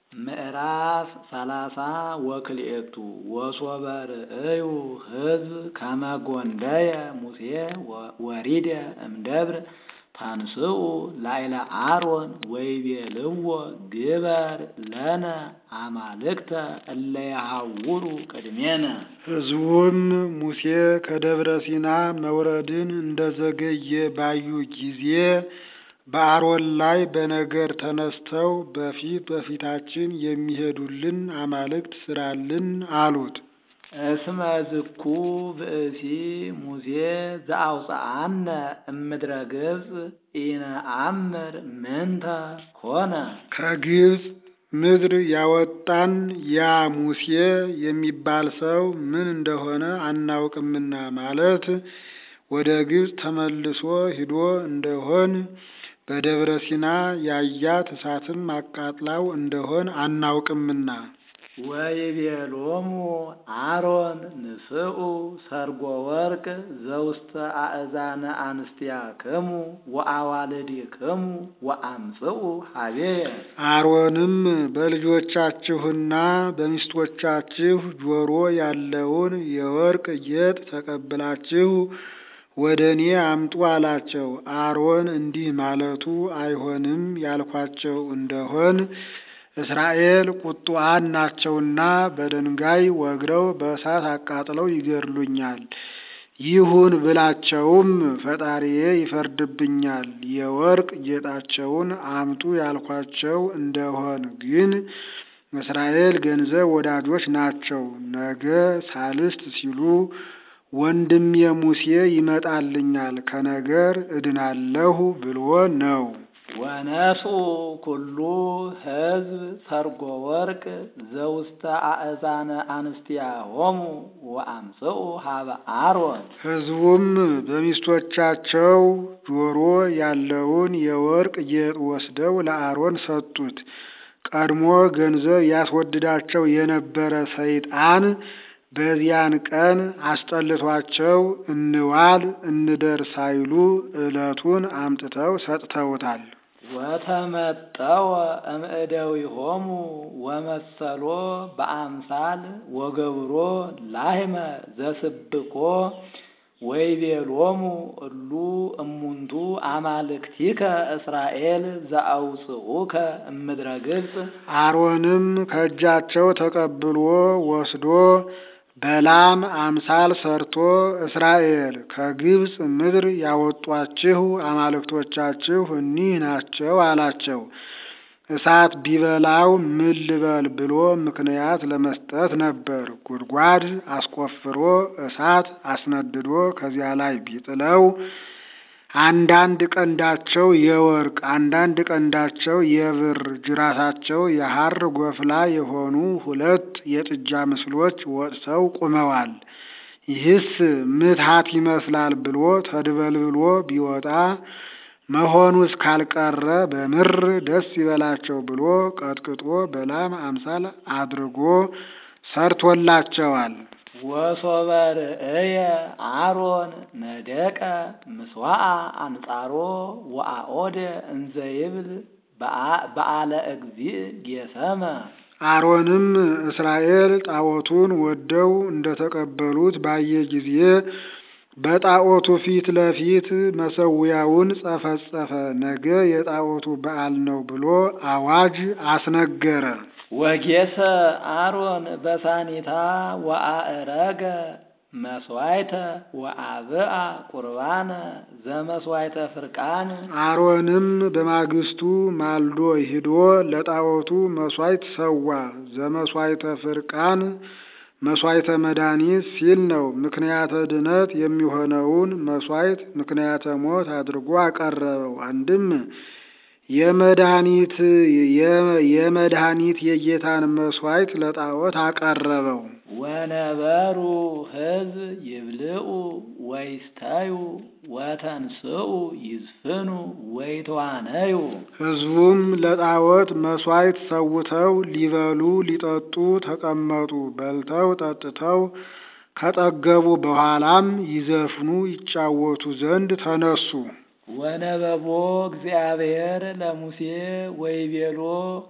ምዕራፍ ሰላሳ ወክልኤቱ ወሶበ ርእዩ ሕዝብ ከመ ጐንደየ ሙሴ ወሪደ እምደብር ታንስኡ ላዕለ አሮን ወይቤልዎ ግበር ለነ አማልክተ እለ ይሃውሩ ቅድሜነ። ሕዝቡም ሙሴ ከደብረ ሲና መውረድን እንደዘገየ ባዩ ጊዜ በአሮን ላይ በነገር ተነስተው በፊት በፊታችን የሚሄዱልን አማልክት ስራልን አሉት። እስመ ዝኩ ብእሲ ሙሴ ዘአውፅአነ እምድረ ግብፅ ኢነአምር ምንተ ኮነ። ከግብፅ ምድር ያወጣን ያ ሙሴ የሚባል ሰው ምን እንደሆነ አናውቅምና ማለት ወደ ግብፅ ተመልሶ ሂዶ እንደሆን በደብረ ሲና ያያት እሳትም አቃጥላው እንደሆን አናውቅምና። ወይቤሎሙ አሮን ንስኡ ሰርጎ ወርቅ ዘውስተ አእዛነ አንስቲያክሙ ወአዋልድክሙ ወአምጽኡ ሀቤየ። አሮንም በልጆቻችሁና በሚስቶቻችሁ ጆሮ ያለውን የወርቅ ጌጥ ተቀብላችሁ ወደ እኔ አምጡ አላቸው። አሮን እንዲህ ማለቱ አይሆንም ያልኳቸው እንደሆን እስራኤል ቁጡዓን ናቸውና በድንጋይ ወግረው በእሳት አቃጥለው ይገድሉኛል። ይሁን ብላቸውም ፈጣሪዬ ይፈርድብኛል። የወርቅ ጌጣቸውን አምጡ ያልኳቸው እንደሆን ግን እስራኤል ገንዘብ ወዳጆች ናቸው። ነገ ሳልስት ሲሉ ወንድሜ ሙሴ ይመጣልኛል ከነገር እድናለሁ ብሎ ነው። ወነስኡ ኩሉ ሕዝብ ሰርጎ ወርቅ ዘውስተ አእዛነ አንስቲያሆሙ ወአምጽኡ ሀበ አሮን። ሕዝቡም በሚስቶቻቸው ጆሮ ያለውን የወርቅ ጌጥ ወስደው ለአሮን ሰጡት። ቀድሞ ገንዘብ ያስወድዳቸው የነበረ ሰይጣን በዚያን ቀን አስጠልቷቸው እንዋል እንደር ሳይሉ ዕለቱን አምጥተው ሰጥተውታል። ወተመጠወ እምእደዊሆሙ ወመሰሎ በአምሳል ወገብሮ ላህመ ዘስብኮ ወይቤሎሙ እሉ እሙንቱ አማልክቲከ እስራኤል ዘአውፅኡከ እምድረ ግብፅ። አሮንም ከእጃቸው ተቀብሎ ወስዶ በላም አምሳል ሰርቶ እስራኤል ከግብፅ ምድር ያወጧችሁ አማልክቶቻችሁ እኒህ ናቸው አላቸው። እሳት ቢበላው ምን ልበል ብሎ ምክንያት ለመስጠት ነበር። ጉድጓድ አስቆፍሮ እሳት አስነድዶ ከዚያ ላይ ቢጥለው አንዳንድ ቀንዳቸው የወርቅ አንዳንድ ቀንዳቸው የብር ጅራታቸው የሐር ጎፍላ የሆኑ ሁለት የጥጃ ምስሎች ወጥተው ቁመዋል። ይህስ ምትሃት ይመስላል ብሎ ተድበልብሎ ቢወጣ መሆኑ እስካልቀረ በምር ደስ ይበላቸው ብሎ ቀጥቅጦ በላም አምሳል አድርጎ ሰርቶላቸዋል። ወሶበ ርእየ አሮን ነደቀ ምስዋዓ አንጻሮ ወአኦደ እንዘ ይብል በዓለ እግዚእ ጌሰመ። አሮንም እስራኤል ጣዖቱን ወደው እንደተቀበሉት ባየ ጊዜ በጣዖቱ ፊት ለፊት መሰዊያውን ጸፈጸፈ። ነገ የጣዖቱ በዓል ነው ብሎ አዋጅ አስነገረ። ወጌሰ አሮን በሳኒታ ወአእረገ መስዋይተ ወአብአ ቁርባነ ዘመስዋይተ ፍርቃን። አሮንም በማግስቱ ማልዶ ሂዶ ለጣዖቱ መስዋዕት ሰዋ። ዘመስዋይተ ፍርቃን መስዋዕተ መድኃኒት ሲል ነው። ምክንያተ ድነት የሚሆነውን መስዋዕት ምክንያተ ሞት አድርጎ አቀረበው። አንድም የመድኃኒት የመድኃኒት የጌታን መስዋዕት ለጣዖት አቀረበው። ወነበሩ ሕዝብ ይብልዑ ወይስተዩ ወተንስኡ ይዝፍኑ ወይተዋነዩ። ሕዝቡም ለጣዖት መስዋዕት ሰውተው ሊበሉ ሊጠጡ ተቀመጡ። በልተው ጠጥተው ከጠገቡ በኋላም ይዘፍኑ ይጫወቱ ዘንድ ተነሱ። ወነበቦ እግዚአብሔር ለሙሴ ወይቤሎ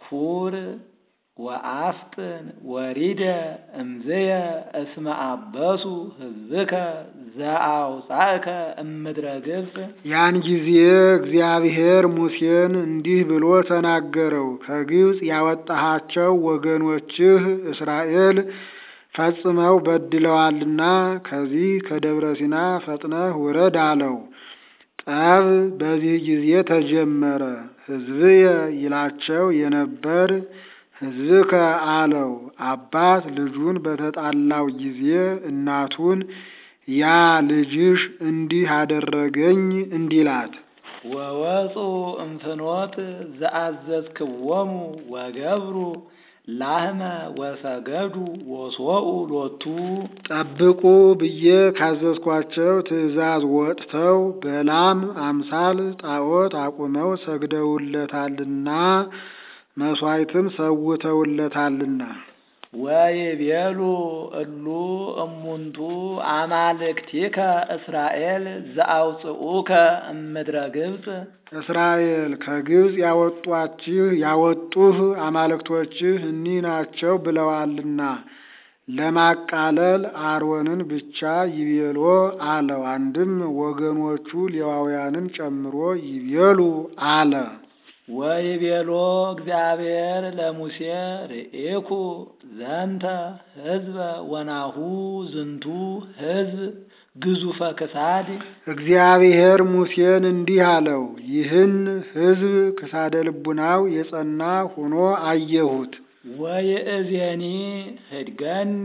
ሁር ወአፍጥን ወሪደ እምዝየ እስመ አበሱ ሕዝብከ ዘአውፃእከ እምድረ ግብፅ ያን ጊዜ እግዚአብሔር ሙሴን እንዲህ ብሎ ተናገረው። ከግብፅ ያወጣሃቸው ወገኖችህ እስራኤል ፈጽመው በድለዋልና ከዚህ ከደብረ ሲና ፈጥነህ ውረድ አለው። ጠብ በዚህ ጊዜ ተጀመረ። ሕዝብየ ይላቸው የነበር ሕዝብከ አለው። አባት ልጁን በተጣላው ጊዜ እናቱን ያ ልጅሽ እንዲህ አደረገኝ እንዲላት ወወፁ እምፍኖት ዘአዘዝክዎሙ ወገብሩ ላህመ ወሰገዱ ወሶኡ ሎቱ ጠብቁ ብዬ ካዘዝኳቸው ትእዛዝ ወጥተው በላም አምሳል ጣዖት አቁመው ሰግደውለታልና መሥዋዕትም ሰውተውለታልና። ወይቤሉ እሉ እሙንቱ አማልክቲከ እስራኤል ዘአውፅኡከ እምድረ ግብፅ እስራኤል ከግብፅ ያወጧችሁ ያወጡህ አማልክቶችህ እኒህ ናቸው ብለዋልና ለማቃለል አሮንን ብቻ ይቤሎ አለው። አንድም ወገኖቹ ሌዋውያንን ጨምሮ ይቤሉ አለ። ወይቤሎ እግዚአብሔር ለሙሴ ርኤኩ ዘንተ ሕዝበ ወናሁ ዝንቱ ሕዝብ ግዙፈ ክሳድ እግዚአብሔር ሙሴን እንዲህ አለው፣ ይህን ሕዝብ ክሳደ ልቡናው የጸና ሆኖ አየሁት። ወይእዜኒ ህድገኒ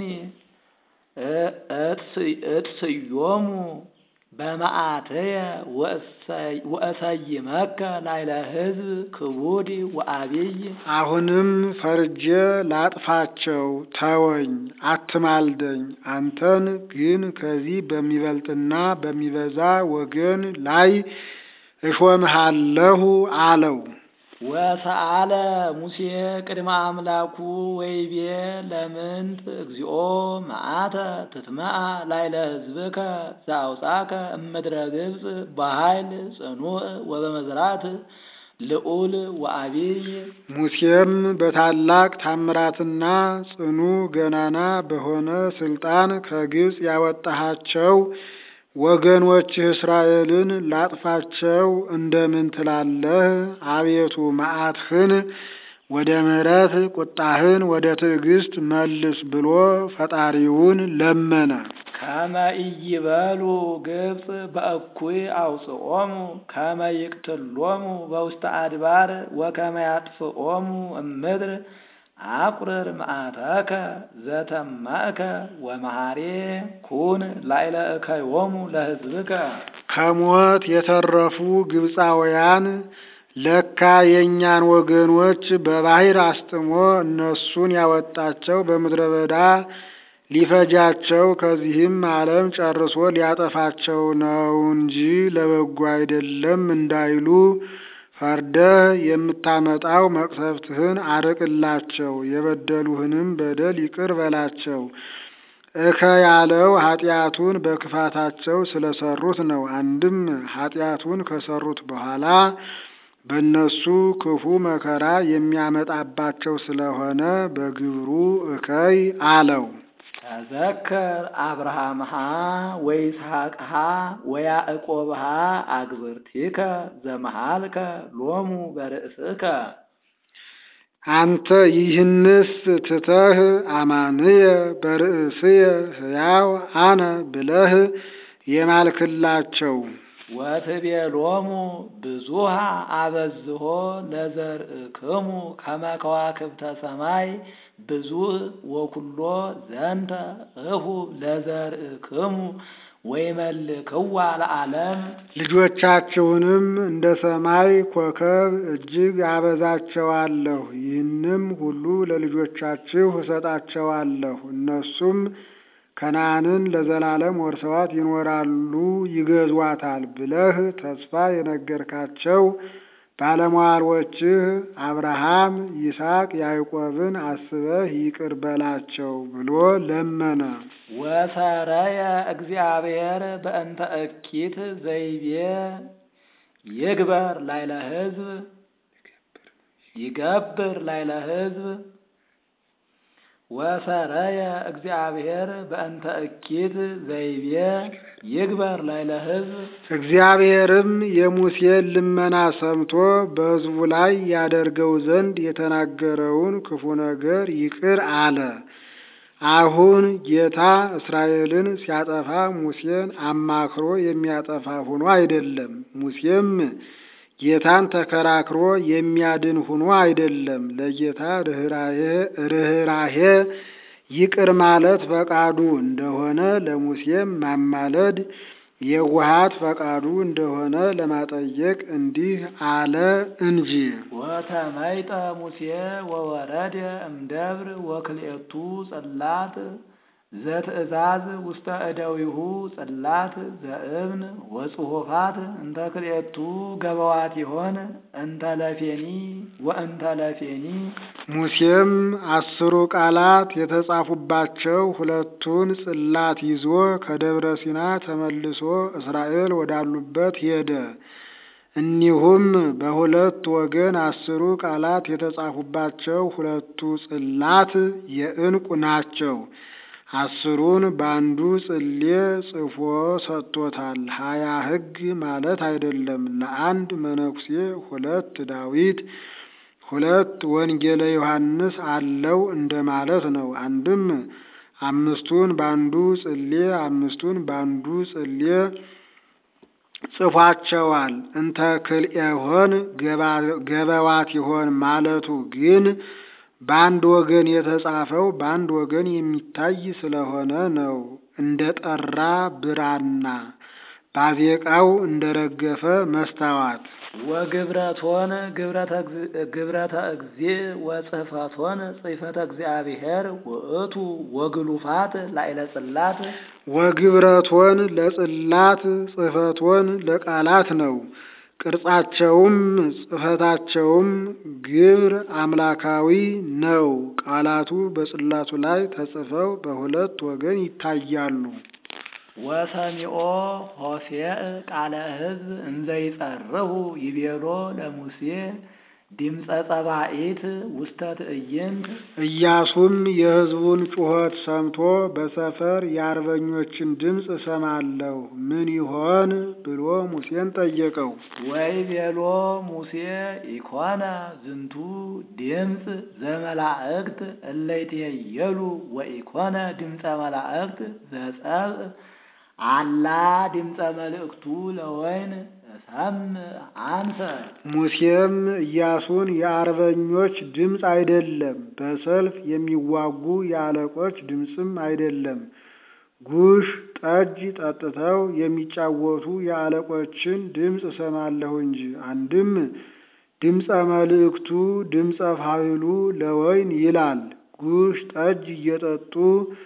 እጥስዮሙ በመዓትየ ወእሰይመከ ላይለ ሕዝብ ክቡድ ወአብይ አሁንም ፈርጄ ላጥፋቸው፣ ተወኝ፣ አትማልደኝ። አንተን ግን ከዚህ በሚበልጥና በሚበዛ ወገን ላይ እሾምሃለሁ አለው። ወሰአለ ሙሴ ቅድመ አምላኩ ወይቤ ለምንት እግዚኦ መዓተ ትትመአ ላይለ ሕዝብከ ዘአውፃከ እምድረ ግብፅ በኃይል ጽኑዕ ወበመዝራት ልዑል ወአቢይ ሙሴም በታላቅ ታምራትና ጽኑ ገናና በሆነ ስልጣን ከግብፅ ያወጣሃቸው ወገኖችህ እስራኤልን ላጥፋቸው እንደምን ትላለህ? አቤቱ መዓትህን ወደ ምሕረት ቁጣህን ወደ ትዕግስት መልስ ብሎ ፈጣሪውን ለመነ። ከመ ኢይበሉ ግብፅ በእኩይ አውፅኦሙ ከመ ይቅትሎሙ በውስተ አድባር ወከመ ያጥፍኦሙ እምድር አቁርር መዓተከ ዘተማእከ ወመሐሬ ኩን ላዕለ እከዮሙ ለሕዝብከ ከሞት የተረፉ ግብፃውያን ለካ የእኛን ወገኖች በባሕር አስጥሞ እነሱን ያወጣቸው በምድረ በዳ ሊፈጃቸው ከዚህም ዓለም ጨርሶ ሊያጠፋቸው ነው እንጂ ለበጎ አይደለም እንዳይሉ ፈርደህ የምታመጣው መቅሰፍትህን አርቅላቸው፣ የበደሉህንም በደል ይቅር በላቸው። እከ ያለው ኃጢአቱን በክፋታቸው ስለሰሩት ነው። አንድም ኃጢአቱን ከሰሩት በኋላ በእነሱ ክፉ መከራ የሚያመጣባቸው ስለሆነ በግብሩ እከይ አለው። ተዘከር አብርሃምሃ ወይስሐቅሃ ወያዕቆብሃ አግብርቲከ ዘመሃልከ ሎሙ በርእስከ አንተ ይህንስ ትተህ አማንየ በርእስየ ሕያው አነ ብለህ የማልክላቸው ወትቤሎሙ ብዙሃ አበዝሆ ለዘርእክሙ ከመ ከዋክብተ ሰማይ ብዙህ ወኩሎ ዘንተ እሁ ለዘርእክሙ ወይመልክዋ ለዓለም ልጆቻችሁንም እንደ ሰማይ ኮከብ እጅግ አበዛቸዋለሁ። ይህንም ሁሉ ለልጆቻችሁ እሰጣቸዋለሁ። እነሱም ከነዓንን ለዘላለም ወርሰዋት ይኖራሉ፣ ይገዟታል ብለህ ተስፋ የነገርካቸው ባለሟሎችህ አብርሃም፣ ይስሐቅ፣ ያዕቆብን አስበህ ይቅር በላቸው ብሎ ለመነ። ወሰረየ እግዚአብሔር በእንተ እኪት ዘይቤ ይግበር ላይለ ሕዝብ ይገብር ላይለ ሕዝብ ወሰረየ እግዚአብሔር በእንተ እኪት ዘይቤ ይግበር ላይለ ሕዝብ እግዚአብሔርም የሙሴን ልመና ሰምቶ በሕዝቡ ላይ ያደርገው ዘንድ የተናገረውን ክፉ ነገር ይቅር አለ። አሁን ጌታ እስራኤልን ሲያጠፋ ሙሴን አማክሮ የሚያጠፋ ሆኖ አይደለም። ሙሴም ጌታን ተከራክሮ የሚያድን ሆኖ አይደለም። ለጌታ ርኅራሄ ይቅር ማለት ፈቃዱ እንደሆነ ለሙሴም ማማለድ የዋሃት ፈቃዱ እንደሆነ ለማጠየቅ እንዲህ አለ እንጂ። ወተመይጠ ሙሴ ወወረደ እምደብር ወክልኤቱ ጽላት ዘትእዛዝ ውስተ እደዊሁ ጽላት ዘእብን ወጽሑፋት እንተ ክልኤቱ ገበዋት ይሆን እንተ ለፌኒ ወእንተ ለፌኒ ሙሴም አስሩ ቃላት የተጻፉባቸው ሁለቱን ጽላት ይዞ ከደብረ ሲና ተመልሶ እስራኤል ወዳሉበት ሄደ። እኒሁም በሁለት ወገን አስሩ ቃላት የተጻፉባቸው ሁለቱ ጽላት የዕንቁ ናቸው። አስሩን በአንዱ ጽሌ ጽፎ ሰጥቶታል። ሀያ ሕግ ማለት አይደለም። ለአንድ መነኩሴ ሁለት ዳዊት ሁለት ወንጌለ ዮሐንስ አለው እንደማለት ነው። አንድም አምስቱን በአንዱ ጽሌ አምስቱን በአንዱ ጽሌ ጽፏቸዋል። እንተ ክልኤሆን ገበዋት ይሆን ማለቱ ግን በአንድ ወገን የተጻፈው በአንድ ወገን የሚታይ ስለሆነ ነው። እንደ ጠራ ብራና ባዜቃው እንደ ረገፈ መስታዋት ወግብረቶን ግብረተ እግዚእ ወጽሕፈቶን ጽሕፈተ እግዚአብሔር ውእቱ ወግሉፋት ላዕለ ጽላት ወግብረቶን ለጽላት ጽሕፈቶን ለቃላት ነው። ቅርጻቸውም ጽሕፈታቸውም ግብር አምላካዊ ነው። ቃላቱ በጽላቱ ላይ ተጽፈው በሁለት ወገን ይታያሉ። ወሰሚኦ ሆሴዕ ቃለ ሕዝብ እንዘይጸርሁ ይቤሎ ለሙሴ ድምፀ ጸባኢት ውስተ ትዕይንት ኢያሱም የሕዝቡን ጩኸት ሰምቶ በሰፈር የአርበኞችን ድምፅ እሰማለሁ ምን ይሆን ብሎ ሙሴን ጠየቀው። ወይ ቤሎ ሙሴ ኢኮነ ዝንቱ ድምፅ ዘመላእክት እለይትየሉ ወኢኮነ ድምፀ መላእክት ዘጸብእ አላ ድምፀ መልእክቱ ለወይን እሰምዕ አንሰ ሙሴም ኢያሱን የአርበኞች ድምፅ አይደለም፣ በሰልፍ የሚዋጉ የአለቆች ድምፅም አይደለም፣ ጉሽ ጠጅ ጠጥተው የሚጫወቱ የአለቆችን ድምፅ እሰማለሁ እንጂ። አንድም ድምፀ መልእክቱ ድምፀ ፋይሉ ለወይን ይላል። ጉሽ ጠጅ እየጠጡ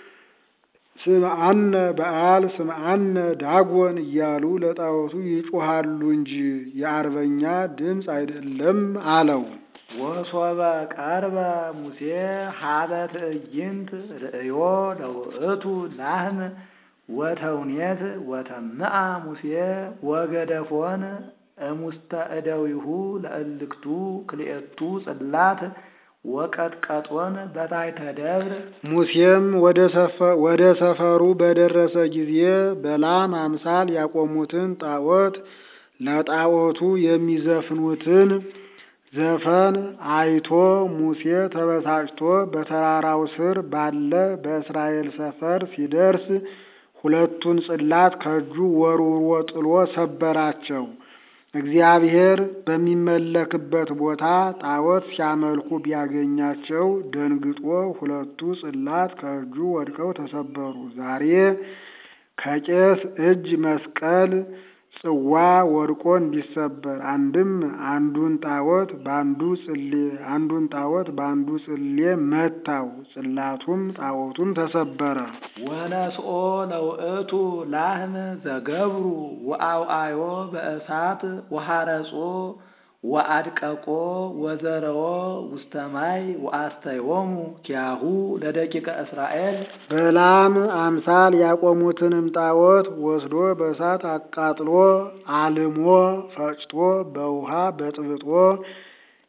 ስምዐነ በዓል ስምዐነ ዳጎን እያሉ ለጣዖቱ ይጮሃሉ እንጂ የአርበኛ ድምፅ አይደለም አለው። ወሶበ ቀርበ ሙሴ ሀበ ትዕይንት ርእዮ ለውእቱ ላህም ወተውኔት ወተምአ ሙሴ ወገደፎን እሙስተ እደዊሁ ለእልክቱ ክልኤቱ ጽላት ወቀጥቀጦን በታሕተ ደብር ሙሴም ወደ ሰፈሩ በደረሰ ጊዜ በላም አምሳል ያቆሙትን ጣዖት ለጣዖቱ የሚዘፍኑትን ዘፈን አይቶ ሙሴ ተበሳጭቶ በተራራው ስር ባለ በእስራኤል ሰፈር ሲደርስ ሁለቱን ጽላት ከእጁ ወርውሮ ጥሎ ሰበራቸው። እግዚአብሔር በሚመለክበት ቦታ ጣዖት ሲያመልኩ ቢያገኛቸው ደንግጦ ሁለቱ ጽላት ከእጁ ወድቀው ተሰበሩ። ዛሬ ከቄስ እጅ መስቀል ጽዋ ወድቆ እንዲሰበር አንድም አንዱን ጣዖት በአንዱ ጽሌ አንዱን ጣዖት በአንዱ ጽሌ መታው፣ ጽላቱም ጣዖቱም ተሰበረ። ወነስኦ ለውእቱ ላህም ዘገብሩ ወአውአዮ በእሳት ወሐረጾ ወአድቀቆ ወዘረዎ ውስተ ማይ ወአስተዮሙ ኪያሁ ለደቂቀ እስራኤል በላም አምሳል ያቆሙትንም ጣዖት ወስዶ በእሳት አቃጥሎ አልሞ ፈጭቶ በውሃ በጥብጦ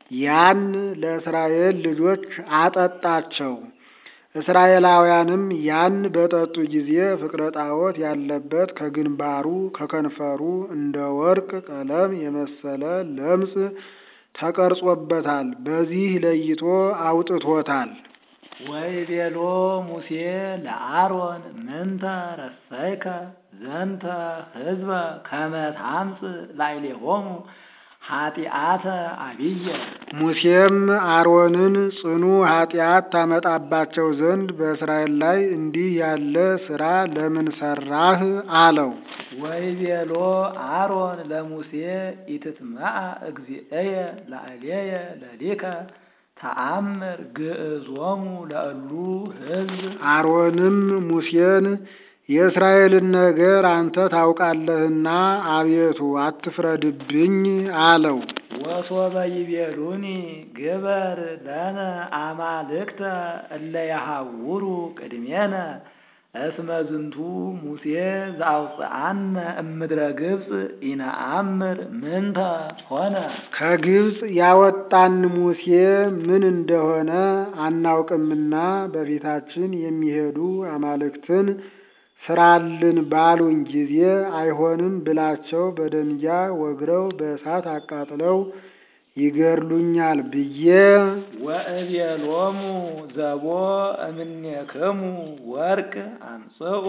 ያን ለእስራኤል ልጆች አጠጣቸው። እስራኤላውያንም ያን በጠጡ ጊዜ ፍቅረ ጣዖት ያለበት ከግንባሩ ከከንፈሩ እንደ ወርቅ ቀለም የመሰለ ለምጽ ተቀርጾበታል። በዚህ ለይቶ አውጥቶታል። ወይቤሎ ሙሴ ለአሮን ምንተ ረሰይከ ዘንተ ሕዝበ ከመ ታምጽእ ላዕሌሆሙ ኃጢአተ አብየ። ሙሴም አሮንን ጽኑ ኃጢአት ታመጣባቸው ዘንድ በእስራኤል ላይ እንዲህ ያለ ሥራ ለምን ሠራህ? አለው። ወይቤሎ አሮን ለሙሴ ኢትትመአ እግዚእየ ላዕሌየ ለሊከ ተአምር ግዕዞሙ ለእሉ ሕዝብ አሮንም ሙሴን የእስራኤልን ነገር አንተ ታውቃለህና አቤቱ አትፍረድብኝ አለው። ወሶበ ይቤሉኒ ግበር ለነ አማልክተ እለ የሐውሩ ቅድሜነ እስመ ዝንቱ ሙሴ ዘአውፅአነ እምድረ ግብፅ ኢነአምር ምንተ ሆነ። ከግብፅ ያወጣን ሙሴ ምን እንደሆነ አናውቅምና በፊታችን የሚሄዱ አማልክትን ስራልን ባሉኝ ጊዜ አይሆንም ብላቸው በደንጊያ ወግረው በእሳት አቃጥለው ይገድሉኛል ብዬ ወእቤሎሙ ዘቦ እምኔክሙ ወርቅ አምጽኡ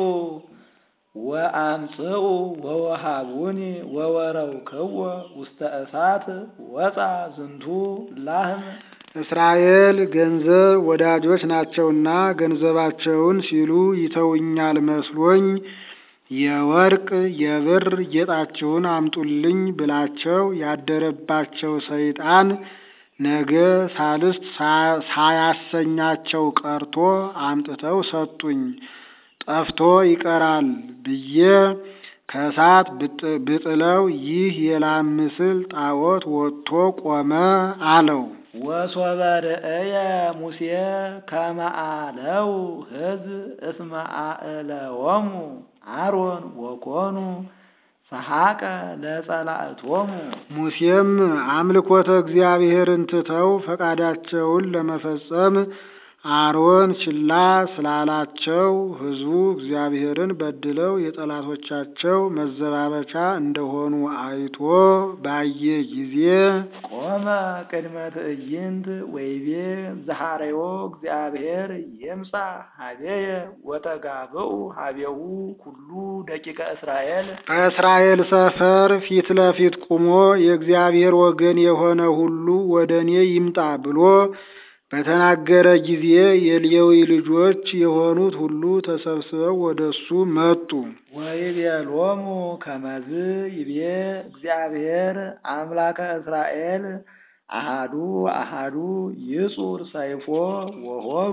ወአምጽኡ ወወሃቡኒ ወወረውክዎ ውስተ እሳት ወፃ ዝንቱ ላህም እስራኤል ገንዘብ ወዳጆች ናቸውና ገንዘባቸውን ሲሉ ይተውኛል መስሎኝ የወርቅ የብር ጌጣችሁን አምጡልኝ ብላቸው ያደረባቸው ሰይጣን ነገ ሳልስት ሳያሰኛቸው ቀርቶ አምጥተው ሰጡኝ። ጠፍቶ ይቀራል ብዬ ከእሳት ብጥለው ይህ የላም ምስል ጣዖት ወጥቶ ቆመ አለው። ወሶበ ርእየ ሙሴ ከመ አለው ሕዝብ እስመ አእለዎሙ አሮን ወኮኑ ሰሐቀ ለጸላእቶሙ። ሙሴም አምልኮተ እግዚአብሔርን ትተው ፈቃዳቸውን ለመፈጸም አሮን ችላ ስላላቸው ሕዝቡ እግዚአብሔርን በድለው የጠላቶቻቸው መዘባበቻ እንደሆኑ አይቶ ባየ ጊዜ ቆመ ቅድመ ትዕይንት ወይቤ ዘሐረዮ እግዚአብሔር ይምጻ ሀቤየ ወተጋብኡ ሀቤሁ ኩሉ ደቂቀ እስራኤል በእስራኤል ሰፈር ፊት ለፊት ቁሞ የእግዚአብሔር ወገን የሆነ ሁሉ ወደ እኔ ይምጣ ብሎ በተናገረ ጊዜ የሌዊ ልጆች የሆኑት ሁሉ ተሰብስበው ወደ እሱ መጡ። ወይቤሎሙ ከመዝ ይቤ እግዚአብሔር አምላከ እስራኤል አሃዱ አሃዱ ይጹር ሰይፎ ወሆሩ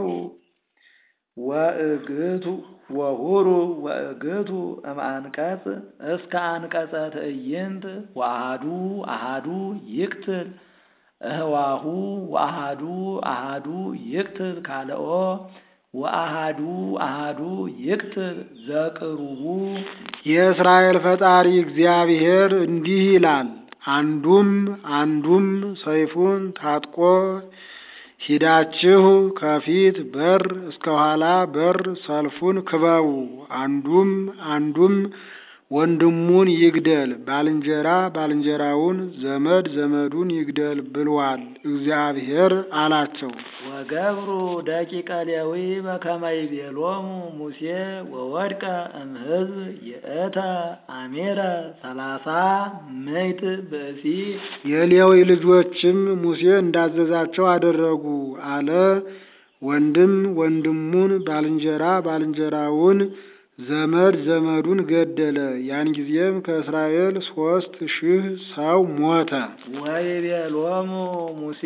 ወእግቱ ወሁሩ ወእግቱ እምአንቀጽ እስከ አንቀጸ ትዕይንት ወአሃዱ አሃዱ ይቅትል እህዋሁ ወአሃዱ አሃዱ ይቅትል ካልኦ ወአሃዱ አሃዱ ይቅትል ዘቅሩቡ። የእስራኤል ፈጣሪ እግዚአብሔር እንዲህ ይላል፣ አንዱም አንዱም ሰይፉን ታጥቆ ሂዳችሁ ከፊት በር እስከ ኋላ በር ሰልፉን ክበቡ። አንዱም አንዱም ወንድሙን ይግደል፣ ባልንጀራ ባልንጀራውን፣ ዘመድ ዘመዱን ይግደል ብሏል እግዚአብሔር አላቸው። ወገብሩ ደቂቀ ሌዊ በከመ ይቤሎሙ ሙሴ ወወድቀ እምሕዝብ ይእተ አሜረ ሰላሳ ምዕት ብእሲ። የሌዊ ልጆችም ሙሴ እንዳዘዛቸው አደረጉ አለ። ወንድም ወንድሙን፣ ባልንጀራ ባልንጀራውን ዘመድ ዘመዱን ገደለ። ያን ጊዜም ከእስራኤል ሶስት ሺህ ሰው ሞተ። ወይቤሎሙ ሙሴ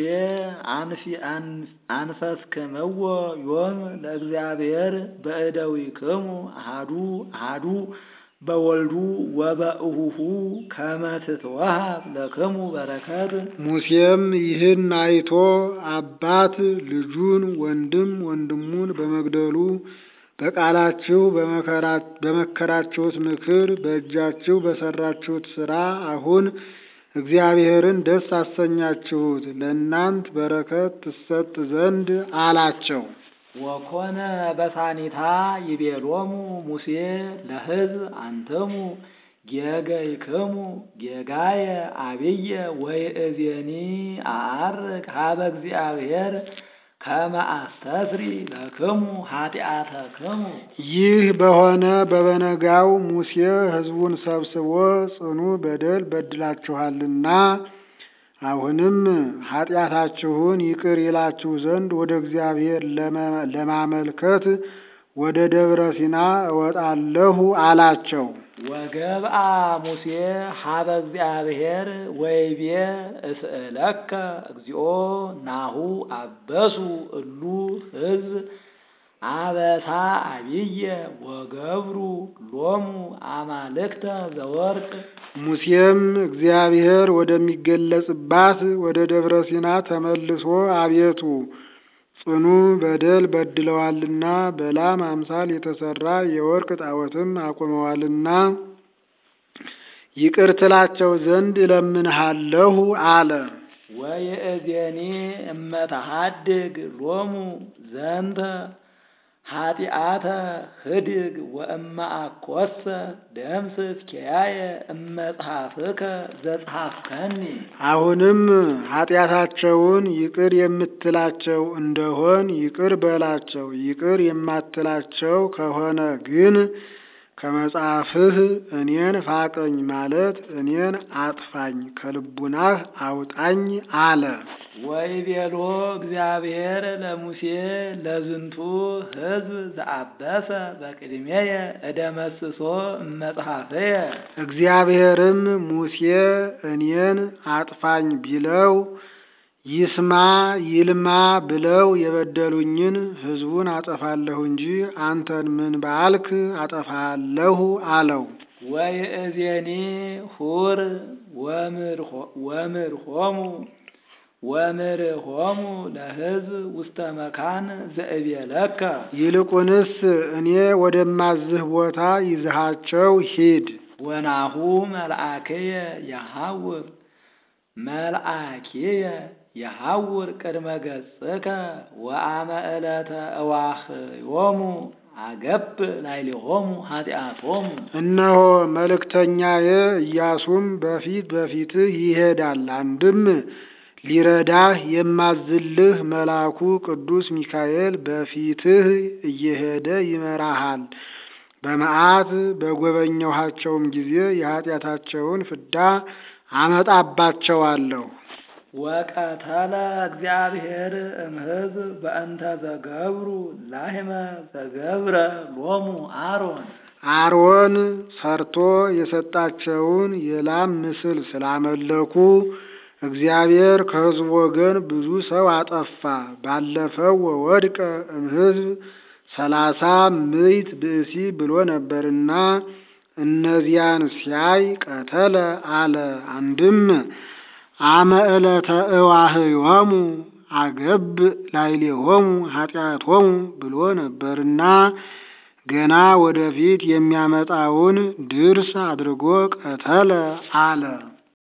አንፈስክምዎ ዮም ለእግዚአብሔር በእደዊክሙ አሃዱ አሃዱ በወልዱ ወበእሁሁ ከመ ትትወሃብ ለክሙ በረከት። ሙሴም ይህን አይቶ አባት ልጁን ወንድም ወንድሙን በመግደሉ በቃላችሁ በመከራችሁት ምክር በእጃችሁ በሰራችሁት ሥራ አሁን እግዚአብሔርን ደስ አሰኛችሁት፣ ለእናንት በረከት ትሰጥ ዘንድ አላቸው። ወኮነ በሳኒታ ይቤሎሙ ሙሴ ለሕዝብ አንትሙ ጌገይክሙ ጌጋየ አብየ ወይእዜኒ አዐርግ ሀበ እግዚአብሔር ከመ አስተስሪ ለክሙ ኃጢአተክሙ። ይህ በሆነ በበነጋው ሙሴ ሕዝቡን ሰብስቦ ጽኑ በደል በድላችኋልና አሁንም ኃጢአታችሁን ይቅር ይላችሁ ዘንድ ወደ እግዚአብሔር ለማመልከት ወደ ደብረ ሲና እወጣለሁ አላቸው። ወገብአ ሙሴ ሀበ እግዚአብሔር ወይቤ እስእለከ እግዚኦ ናሁ አበሱ እሉ ሕዝብ አበሳ አብየ ወገብሩ ሎሙ አማልክተ ዘወርቅ። ሙሴም እግዚአብሔር ወደሚገለጽባት ወደ ደብረ ሲና ተመልሶ አቤቱ ጽኑ በደል በድለዋልና በላም አምሳል የተሰራ የወርቅ ጣዖትም አቁመዋልና ይቅር ትላቸው ዘንድ እለምንሃለሁ አለ። ወይእዜኒ እመተሃድግ ሎሙ ዘንተ ኃጢአተ ህድግ ወእመ አኰሰ ደምስስ ኪያየ እመጽሐፍከ ዘጽሐፍከኒ። አሁንም ኃጢአታቸውን ይቅር የምትላቸው እንደሆን ይቅር በላቸው። ይቅር የማትላቸው ከሆነ ግን ከመጽሐፍህ እኔን ፋቀኝ ማለት እኔን አጥፋኝ፣ ከልቡናህ አውጣኝ አለ። ወይቤሎ እግዚአብሔር ለሙሴ ለዝንቱ ሕዝብ ዘአበሰ በቅድሜየ እደመስሶ እመጽሐፍየ። እግዚአብሔርም ሙሴ እኔን አጥፋኝ ቢለው ይስማ ይልማ ብለው የበደሉኝን ሕዝቡን አጠፋለሁ እንጂ አንተን ምን ባልክ አጠፋለሁ አለው። ወይእዜኒ ሁር ወምርሆሙ ወምርሆሙ ለሕዝብ ውስተ መካን ዘእቤለከ። ይልቁንስ እኔ ወደማዝህ ቦታ ይዝሃቸው ሂድ። ወናሁ መልአክየ የሐውር መልአክየ የሐውር ቅድመ ገጽከ ወአመ ዕለተ እዋኽዮሙ አገብ ላዕሌሆሙ ኃጢአቶሙ። እነሆ መልእክተኛዬ ኢያሱም በፊት በፊትህ ይሄዳል። አንድም ሊረዳህ የማዝልህ መልአኩ ቅዱስ ሚካኤል በፊትህ እየሄደ ይመራሃል። በመዓት በጎበኘኋቸውም ጊዜ የኃጢአታቸውን ፍዳ አመጣባቸዋለሁ። ወቀተለ እግዚአብሔር እምሕዝብ በእንተ ዘገብሩ ላህመ ዘገብረ ሎሙ አሮን። አሮን ሰርቶ የሰጣቸውን የላም ምስል ስላመለኩ እግዚአብሔር ከሕዝቡ ወገን ብዙ ሰው አጠፋ። ባለፈው ወወድቀ እምሕዝብ ሰላሳ ምዕት ብእሲ ብሎ ነበርና እነዚያን ሲያይ ቀተለ አለ። አንድም አመ ዕለተ እዋህዮሙ አገብ ላዕሌሆሙ ኃጢአቶሙ ብሎ ነበርና ገና ወደፊት የሚያመጣውን ድርስ አድርጎ ቀተለ አለ።